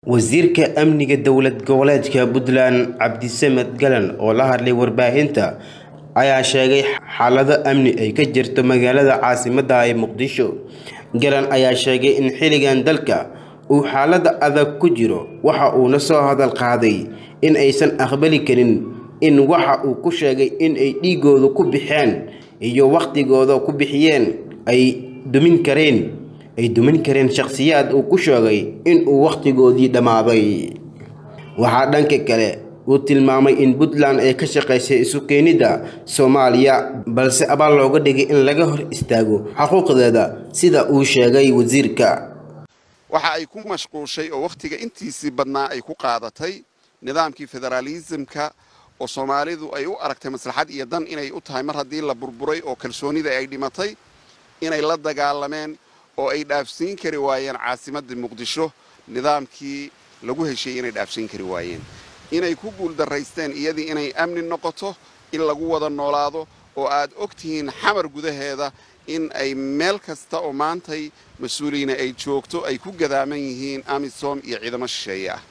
wasiirka amniga dowlad goboleedka puntland cabdisamed galan oo la hadlay warbaahinta ayaa sheegay xaalado amni ay ka jirto magaalada caasimadda ee muqdisho galan ayaa sheegay in xilligan dalka uu xaalada adag ku jiro waxa uuna soo hadal qaaday in aysan aqbali karin in waxa uu ku sheegay in ay dhiigooda ku bixeen iyo wakhtigooda ku bixiyeen ay dumin kareen ay dumin kareen shakhsiyaad uu ku sheegay in uu wakhtigoodii dhammaaday waxaa dhanka kale uu tilmaamay in puntland ay ka shaqaysay isu keenidda soomaaliya balse abaal looga dhigay in laga hor istaago xuquuqdeeda sida uu sheegay wasiirka waxa ay ku mashquushay oo wakhtiga intiisii badnaa ay ku qaadatay nidaamkii federaalisimka oo soomaalidu ay u aragtay maslaxad iyo dan inay u tahay mar haddii la burburay oo kalsoonida ay dhimatay inay la dagaalameen oo ay dhaafsiin kari waayeen caasimadda muqdisho nidaamkii lagu heshieyey inay dhaafsiin kari waayeen inay ku guuldaraysteen iyadii inay amni noqoto in lagu wada noolaado oo aad og tihiin xamar gudaheeda in ay meel kasta oo maantay mas-uuliyiina ay joogto ay ku gadaaman yihiin amisom iyo ciidamo shisheeye ah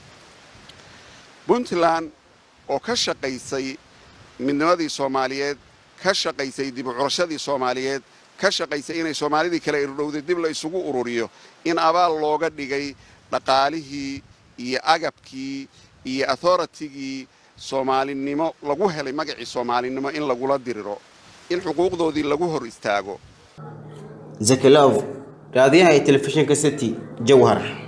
puntland oo ka shaqaysay midnimadii soomaaliyeed ka shaqaysay dib u curashadii soomaaliyeed ka shaqaysay inay soomaalidii kale irdhowday dib la isugu ururiyo in abaal looga dhigay dhaqaalihii iyo agabkii iyo authoritigii soomaalinimo lagu helay magacii soomaalinimo in lagula diriro in xuquuqdoodii lagu hor istaago zakalow raadiyaha ee telefishinka city jowhar